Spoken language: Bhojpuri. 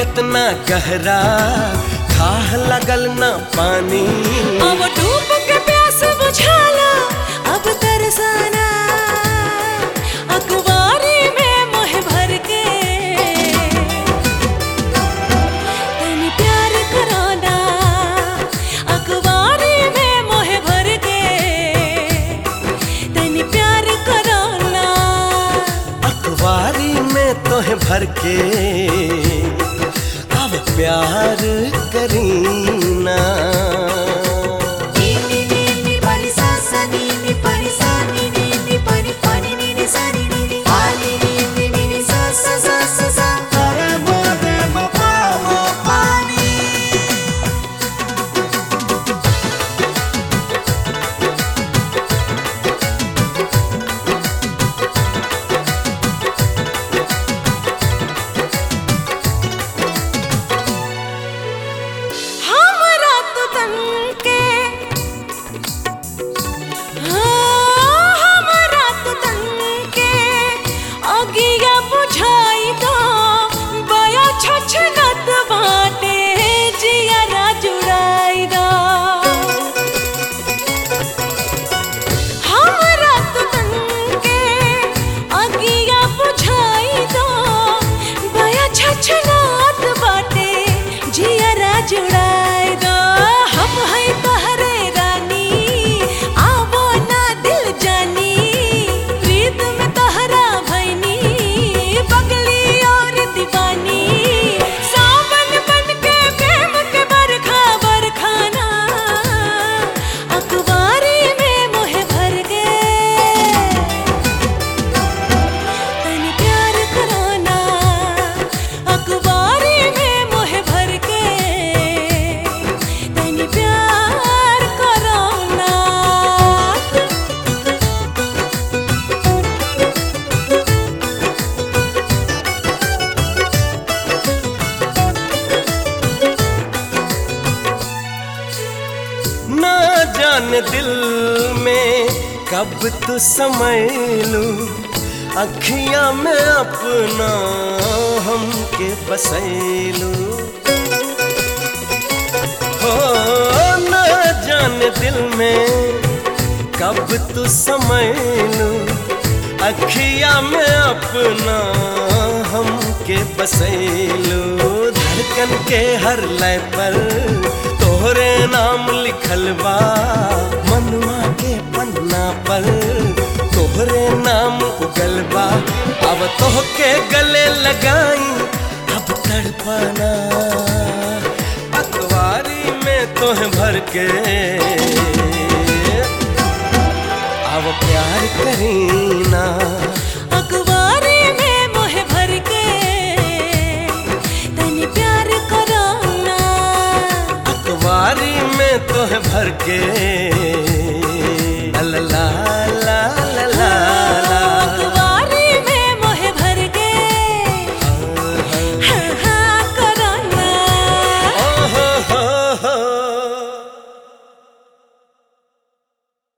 कितना गहरा खाह लगल ना पानी अब डूब के प्यास बुझाला अब तरसाना अखबारी में मोह भर के तनी प्यार कराना अखबारी में मोह भर के तनी प्यार कराना अखबारी में तोहे भर के अब प्यार करीना नी नी नी परी सा सा नी नी परी सा नी नी नी परी परी नी नी सा नी नी नी आ नी नी नी नी नी सा सा सा सा सा अरे मोरे मपा पानी हमरा तो तनके हाँ, हमरा तो तनके अगिया बुझाई दो बया छछनत बाटे जियरा जुड़ाई दो हमरा तो तनके अगिया बुझाई दो बया छछनात बाटे जियरा जुड़ाई दो हम है तोहरे रानी आवो ना दिल जानी प्रीत में तोहरा भैनी बगली और दीवानी सावन बन के प्रेम के बरखा बरखाना अखबारी में मोह भर गए तनी प्यार कराना अखबारी में मोह भर के तनी प्यार कराना ना जान दिल में कब तू समय लू अखियां में अपना हमके बसैलू हो ना जान दिल में कब तू समय लू अखियां में अपना हमके बसैलू धड़कन के हर लय पर तोहरे नाम लिखल बा मनुआ के पन्ना पर तोहरे नाम उगल बा अब तोहके गले लगाई अब तड़पाना अखबारी में तोह भर के अब प्यार करीना अखबारी में मोह भर के तनी प्यार कराना अखबारी में तोह भर के ला ला